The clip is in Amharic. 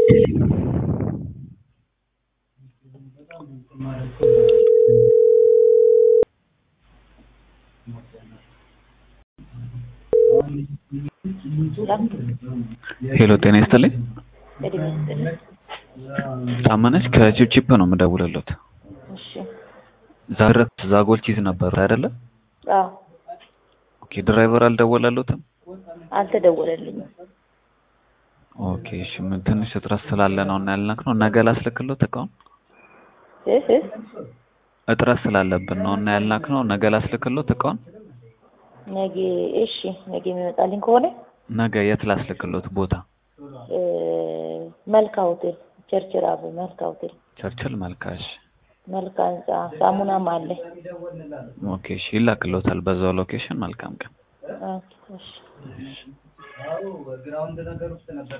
ሄሎ ጤና ይስጥልኝ። እድሜ ይስጥልኝ። ታመነች ከቺፕቺፕ ነው የምደውልልዎት። እሺ። ዛሬ ዛጎል ቺዝ ነበር አይደለ? አዎ ኦኬ ድራይቨር አልደወለልዎትም? አልተደወለልኝም። ኦኬ እሺ ምን ትንሽ እጥረት ስላለ ነው እና ያልነግነው ነገ ላስልክልዎት እቃውን? እህ እህ እጥረት ስላለብን ነው እና ያልናክነው ነገ ላስልክልዎት እቃውን? ነገ እሺ፣ ነገ የሚመጣልኝ ከሆነ ነገ የት ላስልክልዎት ቦታ? እ መልካ ሆቴል ቸርችል አብ መልካ ሆቴል ቸርችል መልካሽ። መልካ ህንጻ ሳሙናም አለ። ኦኬ እሺ ይላክልዎታል በዛው ሎኬሽን። መልካም ቀን። ኦኬ እሺ